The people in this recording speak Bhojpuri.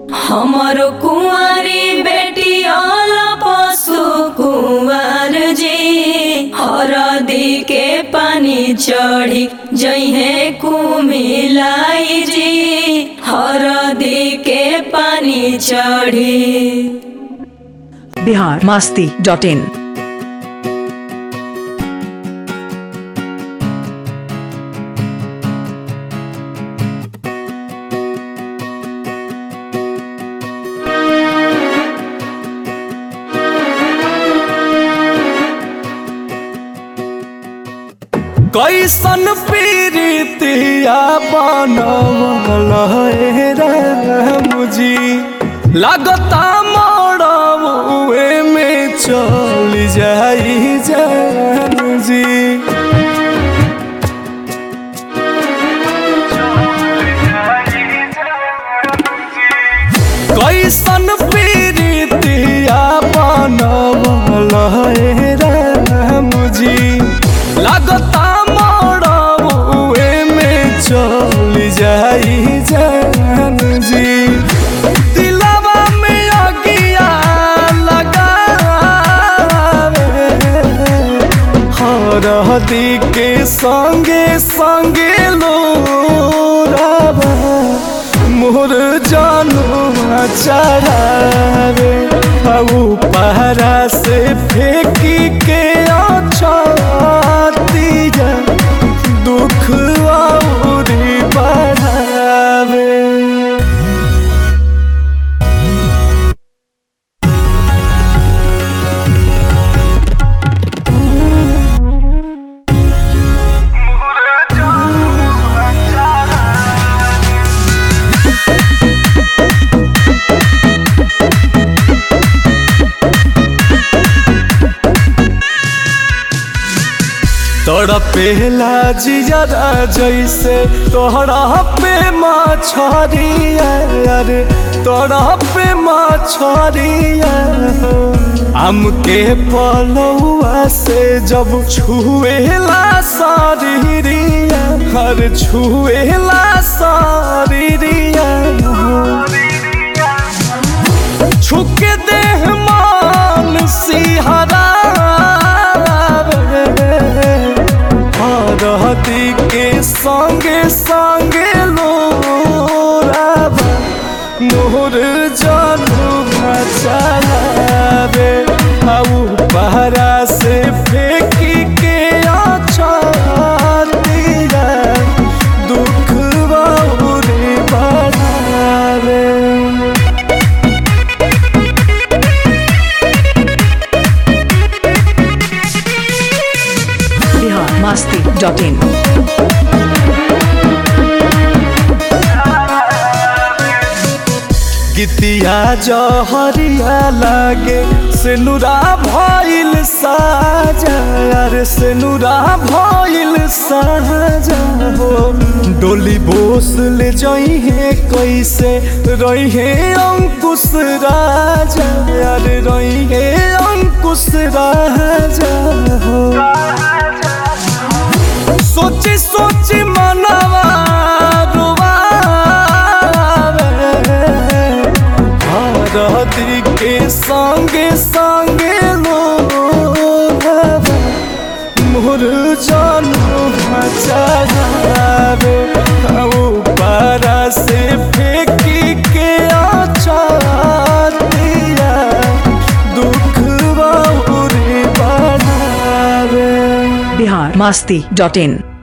हमारो कुंवारी बेटी आला पशु कुंवर जी हरदी के पानी चढ़ी जइहे कुमिलाई जी हरदी के पानी चढ़ी बिहार मास्ती डॉट इन कैसन पीरितिया बनवल हे मुझी लगता मरवे में चल जाई जान जी कैसन पीरितिया बनवल हे मुझी लगता मरवे में चल जाई जान जी दिलवा में अगिया लगावे हरदी के संगे संगे लोरावा मोर जानू चढ़ावे हऊ पहरा से फेंकी के अछतिया दुख औरी बढ़ावे तड़पेला जियरा जैसे तोहरा पे मछरिया रे तोहरा पे मछरिया आम के पलौआ से जब छुएला शरीरिया हर छुएला शरीरिया छुके देह मान सिहरा हरहती के संगे संगे लोराबा मोर जानू चलावे आऊ पहरा से फेंकी के अछतिया दुख बहुरी बढ़ावे बिहार मास्ती डॉट इन गीतिया जहरिया लागे सेनुरा भइल साजा अरे सेनुरा भइल साजा हो डोली बोस ले जइहे कैसे रहिहे अंकुश राजा अरे रहिहे अंकुश राजा हो सोची सोची मनवा हरदी के संगे संगे लोभावा मोर जानू चढ़ावे पारा से फेंकी के अछतिया दुख बहुरी बढ़ावे बिहार मास्ती डॉट इन